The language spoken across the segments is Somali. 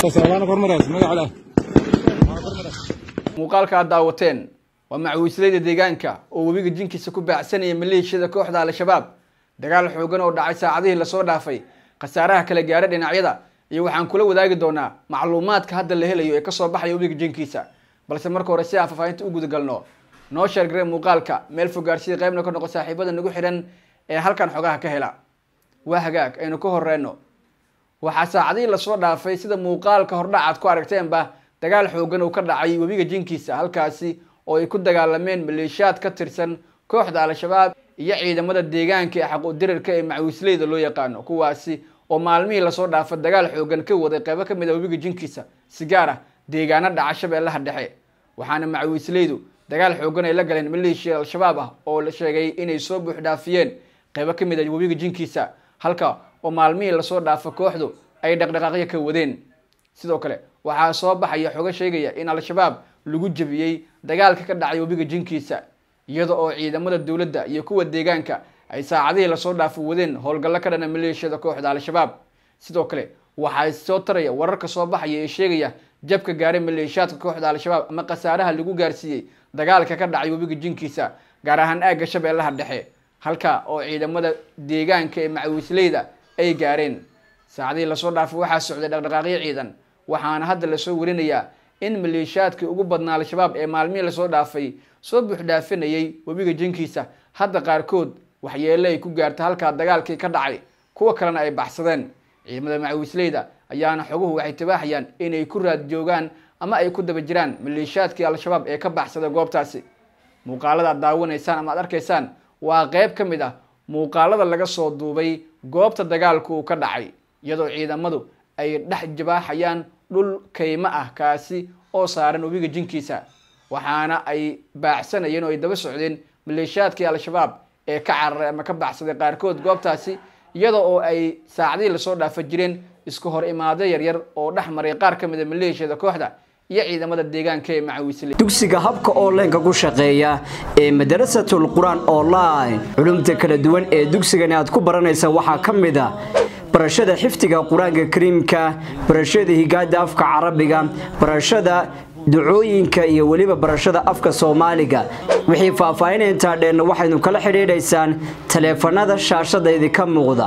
muuqaalka aad daawateen waa macawiisleyda deegaanka oo webiga jinkiisa ku baacsanaya maleeshiyada kooxda al-shabaab dagaal xoogan oo dhacay saacadihii lasoo dhaafay khasaaraha kala gaara dhinacyada iyo waxaan kula wadaagi doonaa macluumaadka hadda la helayo ee kasoo baxaya webiga jinkiisa balse marka hore si aan faafahinta u gudagalno noo sheergaree muuqaalka meel fogaarsida qaybna ka noqo saaxiibada nagu xidhan ee halkan xogaha ka hela waa hagaag aynu ka horeyno waxaa saacadihii lasoo dhaafay sida muuqaalka hordhacaad ku aragteenba dagaal xoogan uu ka dhacay webiga jinkiisa halkaasi oo ay ku dagaalameen maleeshiyaad ka tirsan kooxda al-shabaab iyo ciidamada deegaanka ee xaquudirirka ee macawiisleyda loo yaqaano kuwaasi oo maalmihii lasoo dhaafa dagaal xoogan ka waday qeybo kamid a webiga jinkiisa si gaar ah deegaano dhaca shabeellaha dhexe waxaana macawiisleydu dagaal xoogan ay la galeen maleeshiya al-shabaab ah oo la sheegay inay soo buuxdhaafiyeen qeybo kamid a webiga jinkiisa halka oo maalmihii lasoo dhaafa kooxdu ay dhaqdhaqaaqyo ka wadeen sidoo kale waxaa soo baxaya xogo sheegaya in al-shabaab lagu jebiyey dagaalka ka dhacay webiga jinkiisa iyada oo ciidamada dowladda iyo kuwa deegaanka ay saacadihii lasoo dhaafo wadeen howlgallo ka dhana maleeshiyada kooxda al-shabaab sidoo kale waxaa soo taraya wararka soo baxaya ee sheegaya jabka gaaray maleeshiyaadka kooxda al-shabaab ama khasaaraha lagu gaarsiiyey dagaalka ka dhacay webiga jinkiisa gaar ahaan aagga shabeellaha dhexe halka oo ciidamada deegaanka ee macawiisleyda ay gaareen saacadihii lasoo dhaafay waxaa socday dhaqdhaqaaqyo ciidan waxaana hadda lasoo warinayaa in maleeshiyaadkii ugu badnaa al-shabaab ee maalmihii lasoo dhaafay soo buuxdhaafinayay webiga jinkiisa hadda qaarkood waxyeele ay ku gaarta halkaa dagaalkii ka dhacay kuwa kalena ay baxsadeen ciidamada macawiisleyda ayaana xoguhu waxay tibaaxayaan inay ku raad joogaan ama ay ku daba jiraan maleeshiyaadkii al-shabaab ee ka baxsaday goobtaasi muuqaalada aad daawanaysaan ama aad arkaysaan waa qeyb ka mid ah muuqaalada laga soo duubay goobta dagaalku uu ka dhacay iyadoo ciidamadu ay dhex jabaaxayaan dhul kaymo ah kaasi oo saaran webiga jinkiisa waxaana ay baacsanayeen oo ay daba socdeen maleeshiyaadkii al-shabaab ee ka cararay ama ka baxsaday qaarkood goobtaasi iyada oo ay saacadihii lasoo dhaafa jireen isku hor imaado yaryar oo dhex maray qaar ka mid a maleeshiyada kooxda iyo ciidamada deegaanka ee macawiisley dugsiga habka onlineka ku shaqeeya ee madarasatul qur-aan online culumta kala duwan ee dugsigani aad ku baranaysa waxaa ka mid a barashada xifdiga qur-aanka kariimka barashada higaada afka carabiga barashada ducooyinka iyo weliba barashada afka soomaaliga wixii faahfaahinaya intaa dheenna waxaynu kala xidhiidhaysaan taleefanada shaashada idinka muuqda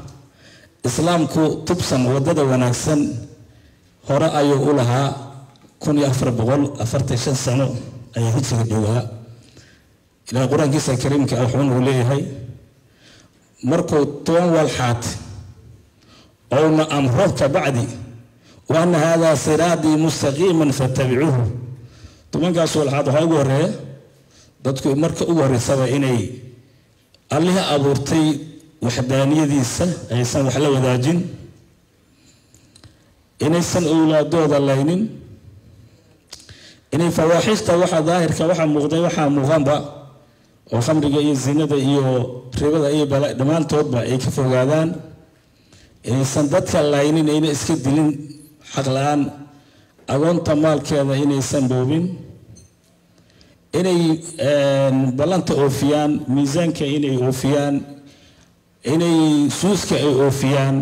islaamku tubsan wadada wanaagsan hore ayuu u lahaa kun iyo afar boqol afartan shan sano ayaa hijriga joogaa ilaah qur-aankiisa kariimka ah wuxuuna uu leeyahay markuu toban walxaat ouna amro kabacdi waana haadaa siraadii mustaqiiman fatabicuuhu tobankaas walxaad waxaa ugu horeeya dadku marka ugu horeysaba inay allihii abuurtay waxdaaniyadiisa aysan wax la wadaajin inaysan owlaadooda laynin inay fawaaxishta waxa daahirka waxaa muuqday waxaa muuqanba oo khamriga iyo zinada iyo ribada iyo dhammaantoodba ay ka fogaadaan inaysan dadka laynin ayna iska dilin xaq la-aan agoonta maalkeeda inaysan dhoobin inay ballanta oofiyaan miisaanka inay oofiyaan inay suuska ay oofiyaan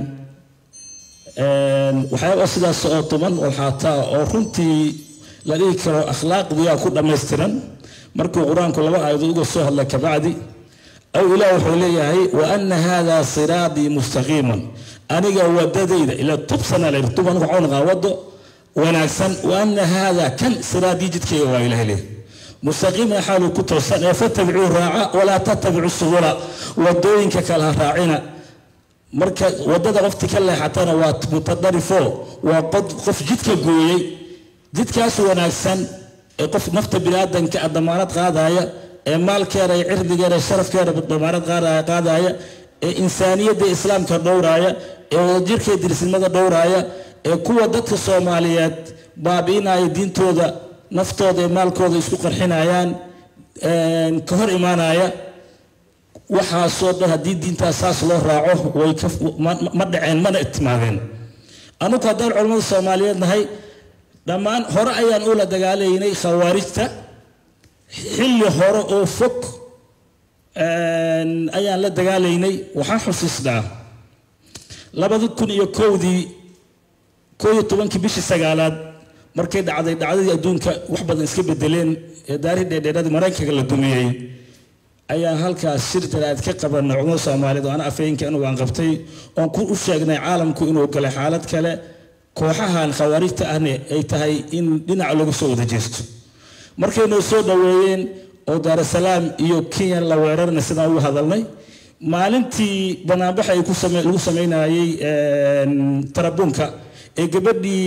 waxyaaba sidaas oo toban walxaataa oo runtii la dhihi karo akhlaaqdiyaa ku dhammaystiran markuu qur-aanku laba aayado uga soo hadla kabacdi aw ilaah wuxuu leeyahay wa ana haadaa siraadii mustaqiiman aniga wadadayda ila tubsana la tuban waxuu naqaa wado wanaagsan wa ana haadaa kan siraadii jidkayga waa ilaah leeyahay mustaqiiman xaaluu ku toosan ee fatabicuu raaca walaa tatabicu subula wadooyinka kale ha raacina marka wadada qofti ka leexatana waa mutadarifo waa qof jidka gooyey jidkaas wanaagsan ee qof nafta biniaadanka damaanad qaadaya ee maalkeeda iyo cirdigeeda sharafkeeda damaanad qaadaya ee insaaniyadda islaamka dhowraaya ee wadajirka dirisnimada dhowraaya ee kuwa dadka soomaaliyeed baabi'inaya diintooda naftooda ee maalkooda isku qarxinayaan ka hor imaanaya waxaasoo dhan haddii diintaas saas loo raaco way ma dhaceen mana timaadeen anugu haddaan culamada soomaaliyeed nahay dhammaan hore ayaan ula dagaalaynay khawaarijta xilli hore oo fog ayaan la dagaalaynay waxaan xusiisnaa labadi kun iyo kowdii koo iyo tobankii bishii sagaalaad markay dhacday dhacdadii adduunka wax badan iska bedeleen ee daarii dheerdheeradii maraykanka la dumiyey ayaan halkaas shir jaraad ka qabanay cumar soomaaliyeed oo ana afayeenka anugu aan qabtay oon ku u sheegnay caalamku inuu galay xaalad kale kooxahan khawaarijta ahna ay tahay in dhinaca looga soo wada jeesto markaynoo soo dhoweeyeen oo daarasalaam iyo kenya la weerarna sidaan ugu hadalnay maalintii banaanbaxa ay ku same lagu sameynayey tarabuunka ee gabadhii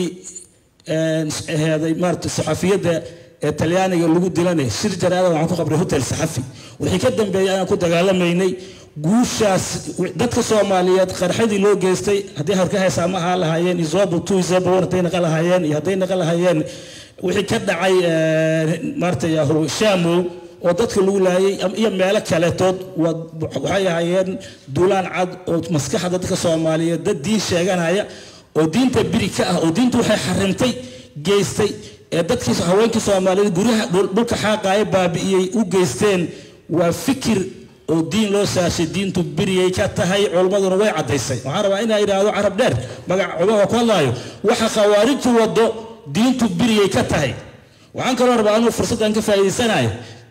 heeday maarata saxafiyadda ee talyaaniga lagu dilanay shir jaraada waxaan ku qabray hotel saxafi wixii ka dambeeyay ayaan ku dagaalamaynay guushaas dadka soomaaliyeed qarxadii loo geystay haddii harka heesaa ma ahaa lahaayeen isobo two isobo one hadday naqa lahaayeen iyo hadday naqa lahaayeen wixii ka dhacay maarata yahu shamow oo dadka lagu laayay iyo meelo kaletood waxay ahaayeen duulaan cad oo maskaxda dadka soomaaliyeed dad diin sheeganaya oo diinta biri ka ah oo diinta waxay xarimtay geystay ee dadkii haweenkii soomaaliyeed guryaha dhulka xaaqaaya baabi'iyey u geysteen waa fikir oo diin loo saashay diintu biriyay ka tahay culimmaduna way caddaysay waxaan rabaa inaa idhaahdo carab dheer magac culimada ku hadlaayo waxa khawaarijtu wado diintu biriyay ka tahay waxaan kaloo rabaa anuu fursaddan ka faa'iidaysanayo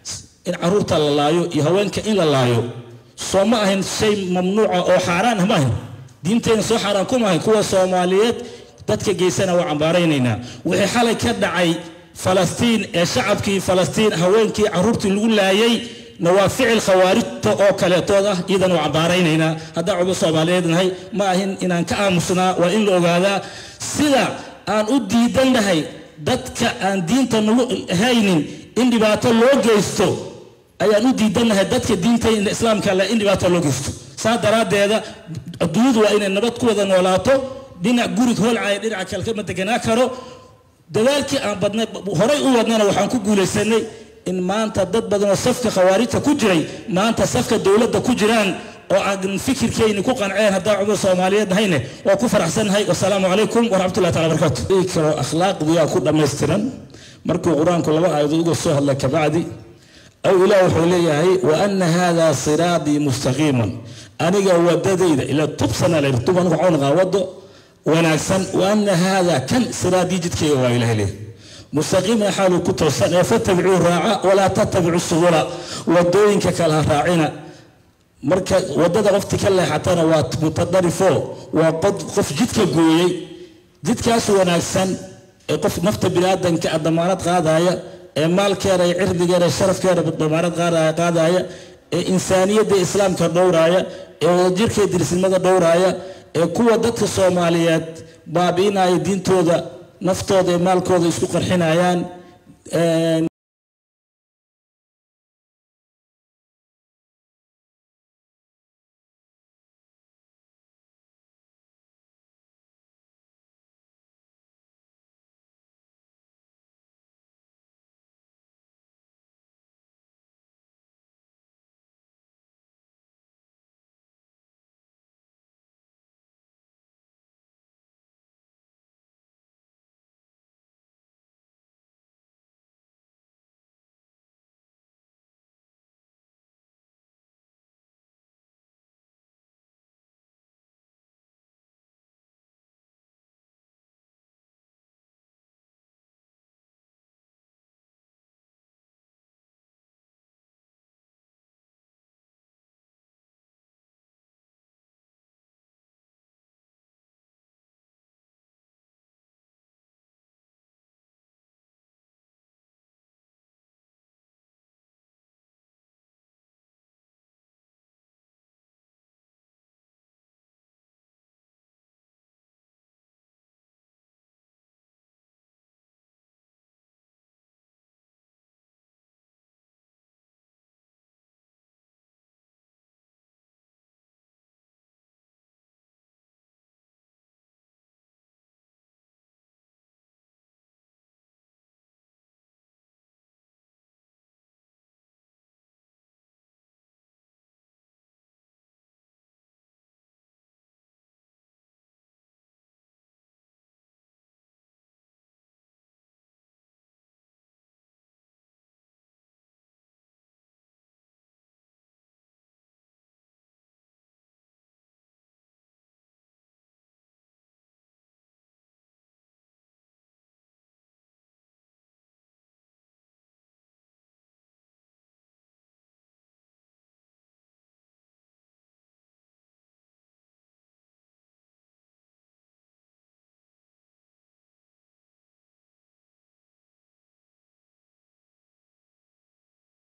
in caruurta la laayo iyo haweenka in la laayo soo ma ahayn shay mamnuuca oo xaaraan ah ma ahayn diinteenna soo xaaraan kuma ahayn kuwa soomaaliyeed dadka geysana waa cambaaraynaynaa wixii xalay ka dhacay falastiin ee shacabkii falastiin haweenkii caruurtii lagu laayay na waa ficil khawaarijta oo kaleetood ah iyadan waa cambaaraynaynaa haddaan cuba soomaaliyeed nahay ma ahin inaan ka aamusnaa waa in la ogaadaa sida aan u diidannahay dadka aan diinta nagu haynin in dhibaato loo geysto ayaan u diidannahay dadka diinta islaamka le in dhibaato loo geysto saa daraaddeeda adduunyadu waa inay nabad ku wada noolaato dhinac gurig holcaya dhinaca kale kama deganaa karo dadaalkii aan badnay horay u wadnana waxaan ku guulaysanay in maanta dad badan oo safka khawaarijta ku jiray maanta safka dowladda ku jiraan oo aan fikirkeyni ku qanceen haddaan cumar soomaaliyeed nahayne waa ku faraxsannahay wasalaamu calaykum waraxmatullahi taala barakaatu dhihi karo akhlaaqdiyaa ku dhammaystiran markuu qur-aanku laba aayadood uga soo hadlay kabacdi aw ilaah wuxuu leeyahay wa ana hada siraatii mustaqiiman aniga wadadayda ila tubsana la tub anigu waxaan naqaa wado wanaagsan wa ana hada kan siraadii jidkayga waa ilaah leeyahay mustaqiiman xaaluu ku toosan ee fatabicuu raaca walaa tattabicu subula wadooyinka kala raacina marka wadada qofti ka leexatana waa mutadarifo waa qof jidka gooyey jidkaas wanaagsan ee qof nafta biniaadanka a damaanad qaadaya ee maalkeeda iyo cirdigeeda sharafkeeda damaanad qaadaya ee insaaniyadda islaamka dhowraaya ee wadajirka dirisnimada dhowraaya ee kuwa dadka soomaaliyeed baabi'inaya diintooda naftooda ee maalkooda isku qarxinayaan